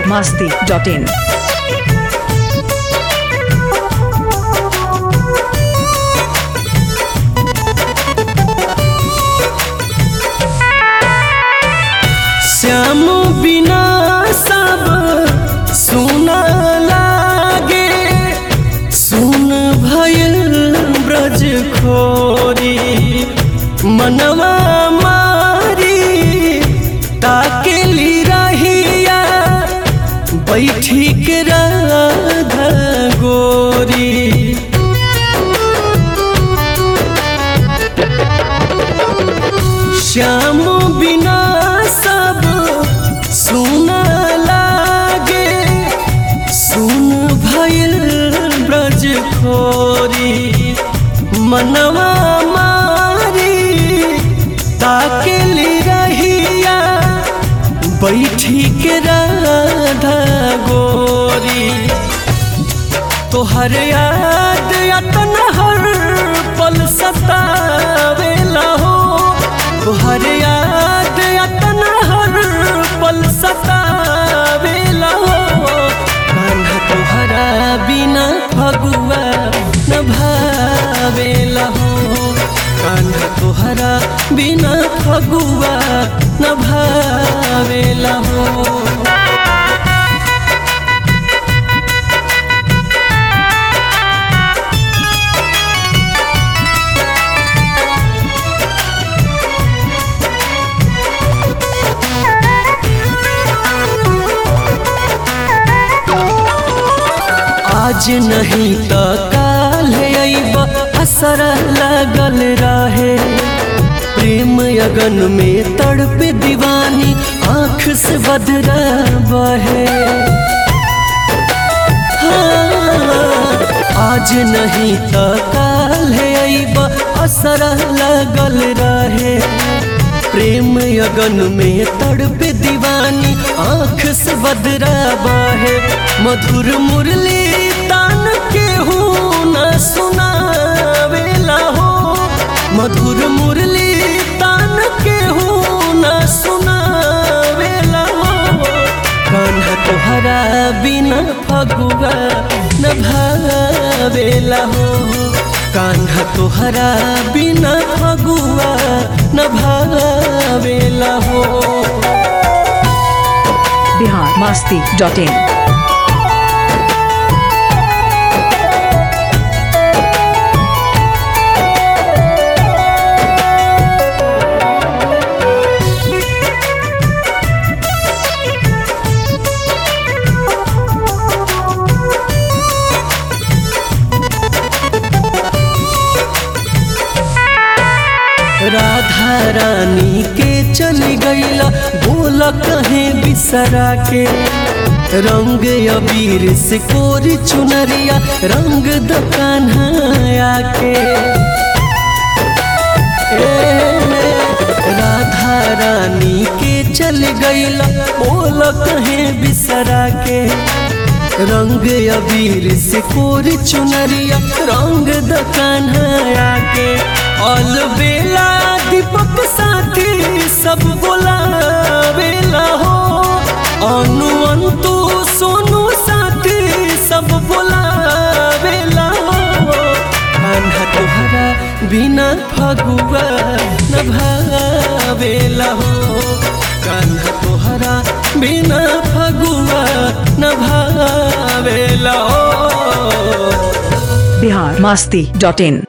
masti.in. Shyam बिना सब सुना लागे सुन भयल ब्रज खोरी मनवा मारी ताकेली रहिया बैठी के राधा गोरी श्याम बिना सब सुन लागे सुन भइल ब्रज खोरी मनवा मारी ताकेली रहिया बैठी के राधा गोरी तोहर याद यतन हर पल सतावेला हो तोहर याद यतन हर पल सतावेला हो कान्हा तोहरा बिना फगुआ न भावेला हो कान्हा तोहरा बिना फगुआ न भावेला हो आज नहीं तो काल अइब असर लगल रहे प्रेम अगन में तड़प दीवानी आँख से बदरा बहे हाँ, आज नहीं तो काल अइब असर लगल रहे प्रेम अगन में तड़प दीवानी आँख से बदरा बहे मधुर मुरली तान के हूँ न सुनावेला हो मधुर मुरली तान के हूँ न सुनावेला हो कान्हा तोहरा बिना फगुआ न भावेला हो कान्हा तोहरा बिना फगुआ न भावेला हो Bihar masti.in. राधा रानी के चली गईला बोल कहे बिसरा के रंग अबीर से कोरी चुनरिया रंग दुकान आके ए, राधा रानी के चल गईला बोल कहे बिसरा के रंग अबीर से कोरी चुनरिया रंग दुकान आके ऑल बेला दीपक साथी सब बोलावेला हो अनु अंतु सोनू साथी सब बोलावेला हो कान्हा तोहरा बिना फगुआ न भावेला हो कान्हा तोहरा बिना फगुआ न भावेला हो Bihar masti.in.